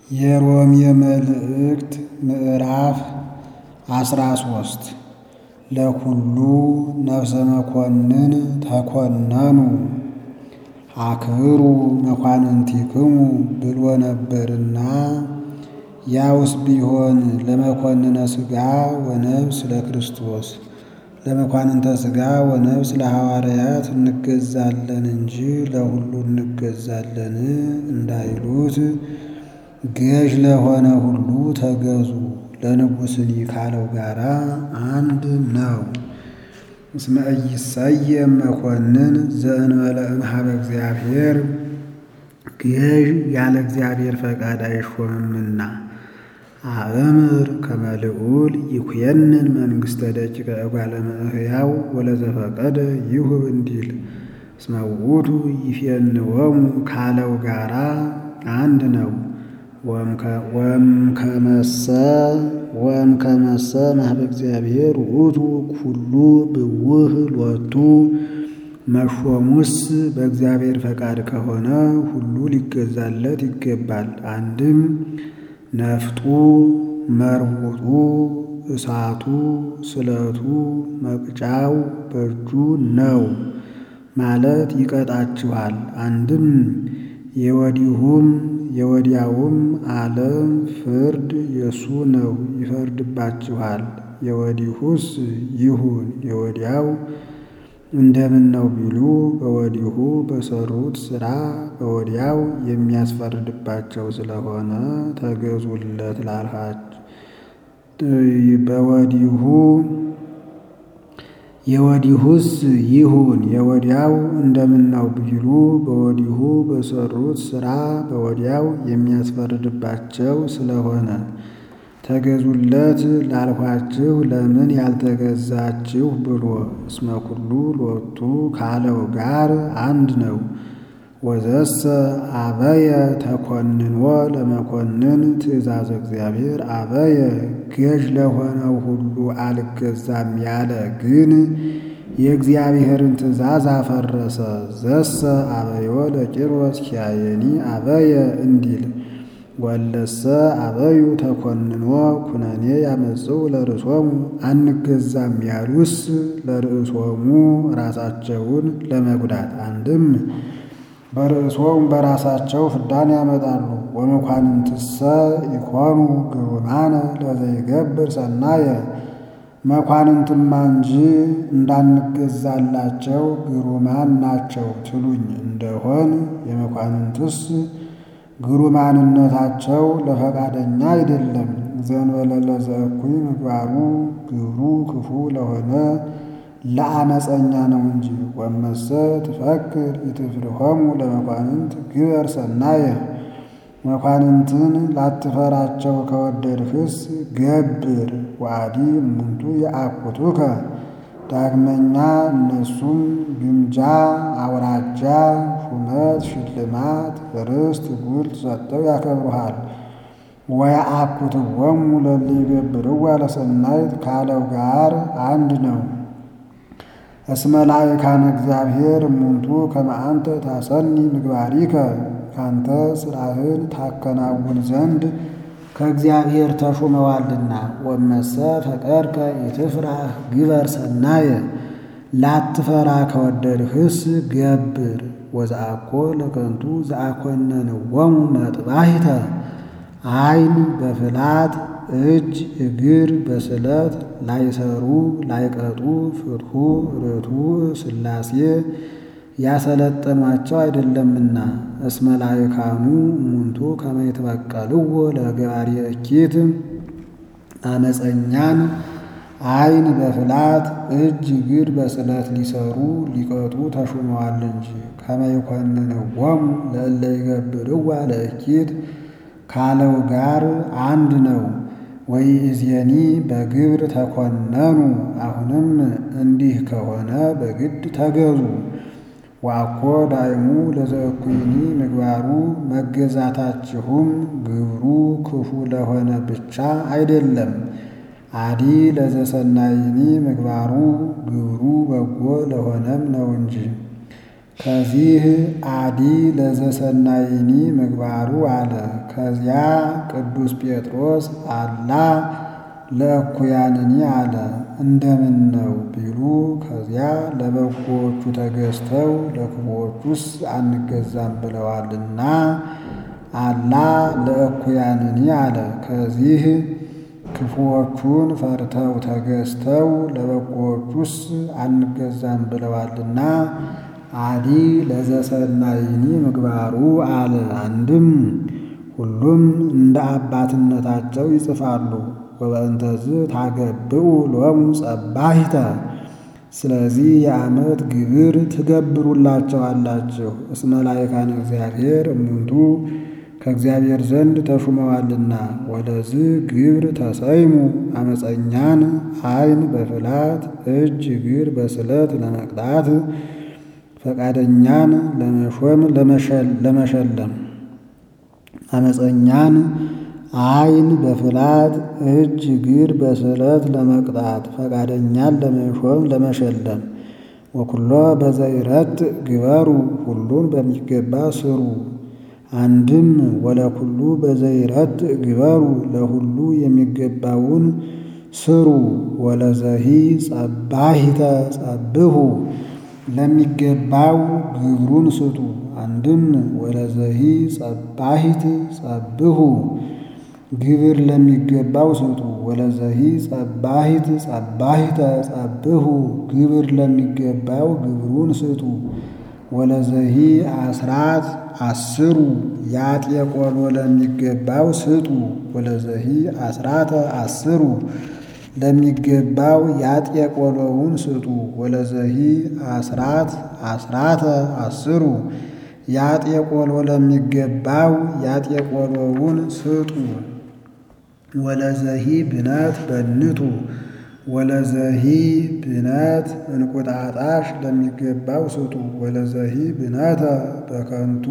የሮሜ መልእክት ምዕራፍ አስራ ሶስት ለኩሉ ነፍሰ መኮንን ተኮነኑ አክብሩ መኳንንቲክሙ ብሎ ነበርና ያውስ ቢሆን ለመኮንነ ሥጋ ወነፍስ ለክርስቶስ ለመኳንንተ ሥጋ ወነፍስ ለሐዋርያት እንገዛለን እንጂ ለሁሉ እንገዛለን እንዳይሉት ገዥ ለሆነ ሁሉ ተገዙ ለንጉሥኒ ካለው ጋራ አንድ ነው። እስመ ኢይሰየም መኮንን ዘእንበለ እምኀበ እግዚአብሔር ገዥ ያለ እግዚአብሔር ፈቃድ አይሾምምና። አእምር ከመ ልዑል ይኩየንን መንግሥተ ደቂቀ እጓለ እመሕያው ወለዘፈቀደ ይሁብ እንዲል እስመ ውእቱ ይፌንወሙ ካለው ጋራ አንድ ነው። ወእምከመሰ ወእምከመሰ እምኀበ እግዚአብሔር ውእቱ ኩሉ ብውህ ሎቱ መሾሙስ በእግዚአብሔር ፈቃድ ከሆነ ሁሉ ሊገዛለት ይገባል። አንድም ነፍጡ፣ መርውጡ፣ እሳቱ፣ ስለቱ፣ መቅጫው በእጁ ነው ማለት ይቀጣችኋል። አንድም የወዲሁም የወዲያውም ዓለም ፍርድ የሱ ነው ይፈርድባችኋል። የወዲሁስ ይሁን የወዲያው እንደምን ነው ቢሉ በወዲሁ በሰሩት ሥራ በወዲያው የሚያስፈርድባቸው ስለሆነ ተገዙለት ላልሃች በወዲሁ የወዲሁስ ይሁን የወዲያው እንደምን ነው ቢሉ በወዲሁ በሰሩት ሥራ በወዲያው የሚያስፈርድባቸው ስለሆነ ተገዙለት ላልኋችሁ ለምን ያልተገዛችሁ ብሎ እስመ ኩሉ ሎቱ ካለው ጋር አንድ ነው። ወዘሰ አበየ ተኮንኖ ለመኮንን ትእዛዝ እግዚአብሔር አበየ ገዥ ለሆነው ሁሉ አልገዛም ያለ ግን የእግዚአብሔርን ትእዛዝ አፈረሰ። ዘሰ አበዮ ለቂሮስ ኪያየኒ አበየ እንዲል ወለሰ አበዩ ተኮንኖ ኩነኔ ያመጽው ለርእሶሙ አንገዛም ያሉስ ለርእሶሙ ራሳቸውን ለመጉዳት አንድም በርእሶም በራሳቸው ፍዳን ያመጣሉ። ወመኳንንትሰ ኢኮኑ ግሩማነ ለዘይገብር ሰናየ መኳንንትማ እንጂ እንዳንገዛላቸው ግሩማን ናቸው ትሉኝ እንደሆን የመኳንንትስ ግሩማንነታቸው ለፈቃደኛ አይደለም። ዘእንበለ ለዘእኩይ ምግባሩ ግብሩ ክፉ ለሆነ ለአመፀኛ ነው እንጂ። ወመሰ ትፈክር ኢትፍርሆሙ ለመኳንንት ግበር ሰናየ መኳንንትን ላትፈራቸው ከወደድህስ ገብር ዋዲ እሙንቱ የአኩቱከ ዳግመኛ እነሱም ግምጃ፣ አውራጃ፣ ሹመት፣ ሽልማት፣ ርስት፣ ጉልት ሰጥተው ያከብሩሃል። ወየአኩትዎሙ ለእለ ይገብርዋ ለሰናይት ካለው ጋር አንድ ነው። እስመ ላዕካነ እግዚአብሔር እሙንቱ ከመ አንተ ታሰኒ ምግባሪከ ካንተ ሥራህን ታከናውን ዘንድ ከእግዚአብሔር ተሹመዋልና። ወመሰ ፈቀድከ ኢትፍራህ ግበር ሰናየ ላትፈራ ከወደድህስ ገብር ወዘአኮ ለከንቱ ዘአኮነንዎሙ መጥባሕተ ዓይን በፍላት እጅ እግር በስለት ላይሰሩ ላይቀጡ ፍትሑ ርቱዕ ሥላሴ ያሰለጠኗቸው አይደለምና። እስመ ላዕካኑ እሙንቱ ከመ ይትበቀልዎ ለገባሪ እኪት አመፀኛን ዓይን በፍላት እጅ እግር በስለት ሊሰሩ ሊቀጡ ተሹመዋል እንጂ። ከመ ይኰንንዎሙ ለእለ ይገብርዋ ለእኪት ካለው ጋር አንድ ነው። ወይእዜኒ በግብር ተኮነኑ አሁንም እንዲህ ከሆነ በግድ ተገዙ። ወአኮ ዳይሙ ለዘእኩይኒ ምግባሩ መገዛታችሁም ግብሩ ክፉ ለሆነ ብቻ አይደለም። አዲ ለዘሰናይኒ ምግባሩ ግብሩ በጎ ለሆነም ነው እንጂ ከዚህ አዲ ለዘሰናይኒ ምግባሩ አለ። ከዚያ ቅዱስ ጴጥሮስ አላ ለእኩያንኒ አለ። እንደምን ነው ቢሉ ከዚያ ለበጎዎቹ ተገዝተው ለክፉዎቹስ አንገዛም ብለዋልና አላ ለእኩያንኒ አለ። ከዚህ ክፉዎቹን ፈርተው ተገዝተው ለበጎዎቹስ አንገዛም ብለዋልና አዲ ለዘሰናይኒ ምግባሩ አለ። አንድም ሁሉም እንደ አባትነታቸው ይጽፋሉ። ወበእንተዝ ታገብኡ ሎሙ ጸባሂተ ስለዚህ የዓመት ግብር ትገብሩላቸዋላችሁ። እስመ ላዕካነ እግዚአብሔር እሙንቱ ከእግዚአብሔር ዘንድ ተሹመዋልና። ወደዚህ ግብር ተሰይሙ አመፀኛን ዓይን በፍላት እጅ እግር በስለት ለመቅጣት ፈቃደኛን ለመሾም ለመሸለም አመፀኛን ዓይን በፍላት እጅ እግር በስለት ለመቅጣት ፈቃደኛን ለመሾም ለመሸለም ወኩሎ በዘይረት ግበሩ ሁሉን በሚገባ ስሩ። አንድም ወለኩሉ በዘይረት ግበሩ ለሁሉ የሚገባውን ስሩ። ወለዘሂ ጸባሂተ ጸብሑ ለሚገባው ግብሩን ስጡ። አንድም ወለዘሂ ጸባሂት ጸብሑ ግብር ለሚገባው ስጡ። ወለዘሂ ጸባሂት ጸባሂተ ጸብሑ ግብር ለሚገባው ግብሩን ስጡ። ወለዘሂ አስራት አስሩ ያጤ ቆሎ ለሚገባው ስጡ። ወለዘሂ አስራተ አስሩ ለሚገባው ያጤ ቆሎውን ስጡ። ወለዘሂ አስራት አስራተ አስሩ ያጤ ቆሎ ለሚገባው ያጤ ቆሎውን ስጡ። ወለዘሂ ብነት በንቱ ወለዘሂ ብነት እንቁጣጣሽ ለሚገባው ስጡ። ወለዘሂ ብነተ በከንቱ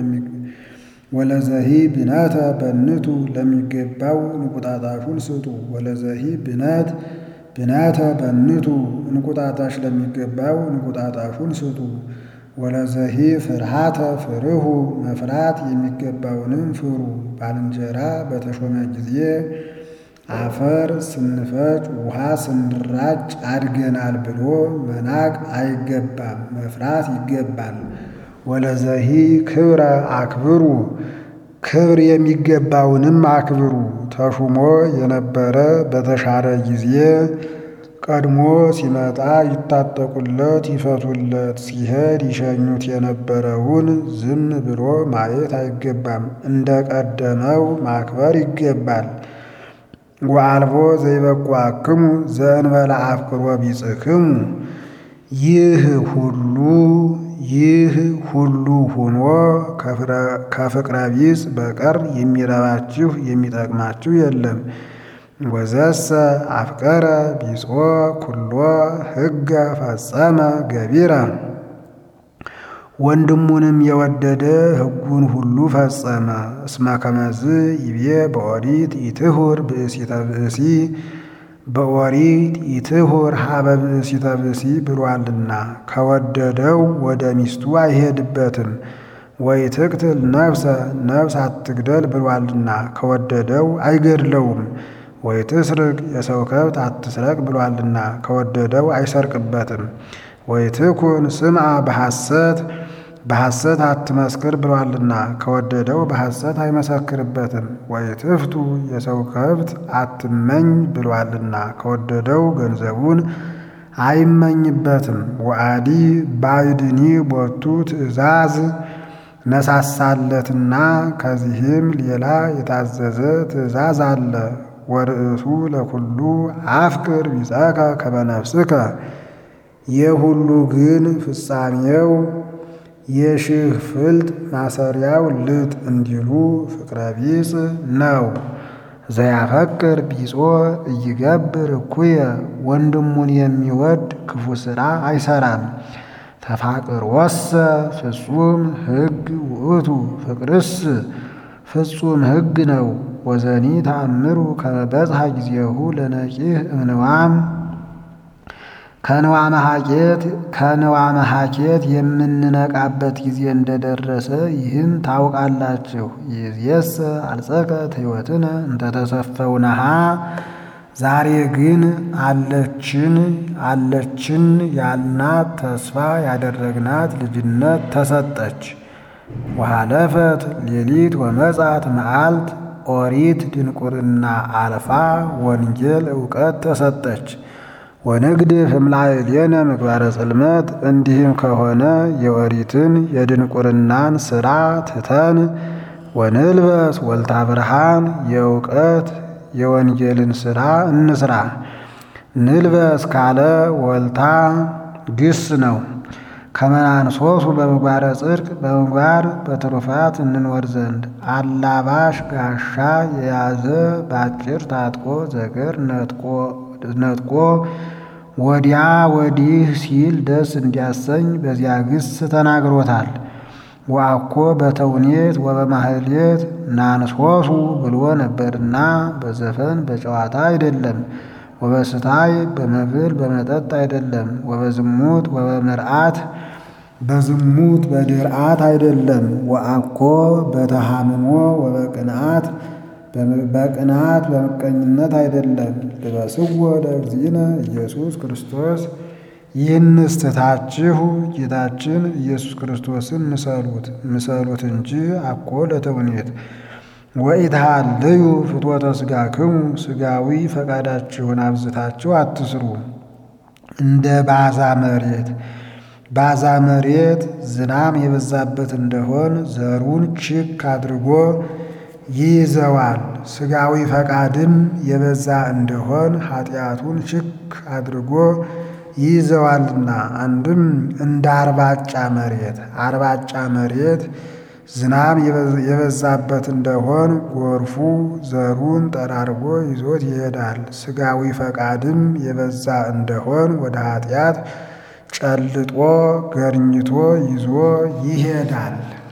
ወለዘሂ ብነተ በንቱ ለሚገባው እንቁጣጣሹን ስጡ። ወለዘሂ ብነት ብነተ በንቱ እንቁጣጣሽ ለሚገባው እንቁጣጣሹን ስጡ። ወለዘሂ ፍርሃተ ፍርሁ መፍራት የሚገባውንም ፍሩ። ባልንጀራ በተሾመ ጊዜ አፈር ስንፈጭ ውሃ ስንራጭ አድገናል ብሎ መናቅ አይገባም፣ መፍራት ይገባል። ወለዘሂ ክብረ አክብሩ ክብር የሚገባውንም አክብሩ። ተሹሞ የነበረ በተሻረ ጊዜ ቀድሞ ሲመጣ ይታጠቁለት ይፈቱለት፣ ሲሄድ ይሸኙት የነበረውን ዝም ብሎ ማየት አይገባም፣ እንደ ቀደመው ማክበር ይገባል። ወአልቦ ዘይበቋክሙ ዘእንበለ አፍቅሮ ቢጽክሙ ይህ ሁሉ ይህ ሁሉ ሆኖ ከፍቅረ ቢጽ በቀር የሚረባችሁ የሚጠቅማችሁ የለም። ወዘሰ አፍቀረ ቢጾ ኩሎ ሕገ ፈጸመ ገቢረ ወንድሙንም የወደደ ሕጉን ሁሉ ፈጸመ። እስመ ከመዝ ይቤ በኦሪት ኢትሁር ብእሲተ ብእሲ በኦሪት ኢትሁር ሀበ ብእሲተ ብእሲ ብሏልና ከወደደው ወደ ሚስቱ አይሄድበትም። ወይ ትቅትል ነፍሰ ነፍስ አትግደል ብሏልና ከወደደው አይገድለውም። ወይ ትስርቅ የሰው ከብት አትስረቅ ብሏልና ከወደደው አይሰርቅበትም። ወይ ትኩን ስምዐ በሐሰት በሐሰት አትመስክር ብሏልና ከወደደው በሐሰት አይመሰክርበትም። ወይ ትፍቱ የሰው ከብት አትመኝ ብሏልና ከወደደው ገንዘቡን አይመኝበትም። ወአዲ ባዕድኒ ቦቱ ትእዛዝ ነሳሳለትና ከዚህም ሌላ የታዘዘ ትእዛዝ አለ። ወርእሱ ለኩሉ አፍቅር ቢጸከ ከመ ነፍስከ የሁሉ ግን ፍጻሜው የሺህ ፍልጥ ማሰሪያው ልጥ እንዲሉ ፍቅረ ቢጽ ነው። ዘያፈቅር ቢጾ እይገብር እኩየ ወንድሙን የሚወድ ክፉ ሥራ አይሰራም። ተፋቅር ወሰ ፍጹም ሕግ ውእቱ ፍቅርስ ፍጹም ሕግ ነው። ወዘኒ ተአምሩ ከመ በጽሐ ጊዜሁ ለነቂህ እምንዋም ከንዋ መሐኬት ከንዋ መሐኬት የምንነቃበት ጊዜ እንደደረሰ ይህን ታውቃላችሁ። ይእዜሰ አልጸቀት ሕይወትነ እንተተሰፈውነሃ ዛሬ ግን አለችን አለችን ያልናት ተስፋ ያደረግናት ልጅነት ተሰጠች። ወሃለፈት ሌሊት ወመጻት መዓልት ኦሪት ድንቁርና አልፋ ወንጌል እውቀት ተሰጠች። ወንግድ ህምላዕሌነ ምግባረ ጽልመት እንዲህም ከሆነ የኦሪትን የድንቁርናን ሥራ ትተን ወንልበስ ወልታ ብርሃን የእውቀት የወንጌልን ሥራ እንስራ። ንልበስ ካለ ወልታ ግስ ነው። ከመናንሶሱ በምግባረ ጽድቅ በምግባር በትሩፋት እንኖር ዘንድ አላባሽ ጋሻ የያዘ ባጭር ታጥቆ ዘገር ነጥቆ ወዲያ ወዲህ ሲል ደስ እንዲያሰኝ በዚያ ግስ ተናግሮታል። ወአኮ በተውኔት ወበማህሌት ናንሶሱ ብሎ ነበርና በዘፈን በጨዋታ አይደለም። ወበስታይ በመብል በመጠጥ አይደለም። ወበዝሙት ወበምርአት በዝሙት በድርአት አይደለም። ወአኮ በተሃምሞ ወበቅንአት በቅንአት በምቀኝነት አይደለም። ልበስዎ ለእግዚእነ ኢየሱስ ክርስቶስ ይህንስ ትታችሁ ጌታችን ኢየሱስ ክርስቶስን ምሰሉት ምሰሉት እንጂ አኮ ለተውኔት ወኢትሃልዩ ፍትወተ ሥጋክሙ ሥጋዊ ፈቃዳችሁን አብዝታችሁ አትስሩ። እንደ ባዛ መሬት ባዛ መሬት ዝናም የበዛበት እንደሆን ዘሩን ችክ አድርጎ ይይዘዋል። ሥጋዊ ፈቃድም የበዛ እንደሆን ኃጢአቱን ችክ አድርጎ ይይዘዋልና። አንድም እንደ አርባጫ መሬት አርባጫ መሬት ዝናብ የበዛበት እንደሆን ጎርፉ ዘሩን ጠራርጎ ይዞት ይሄዳል። ሥጋዊ ፈቃድም የበዛ እንደሆን ወደ ኃጢአት ጨልጦ ገርኝቶ ይዞ ይሄዳል።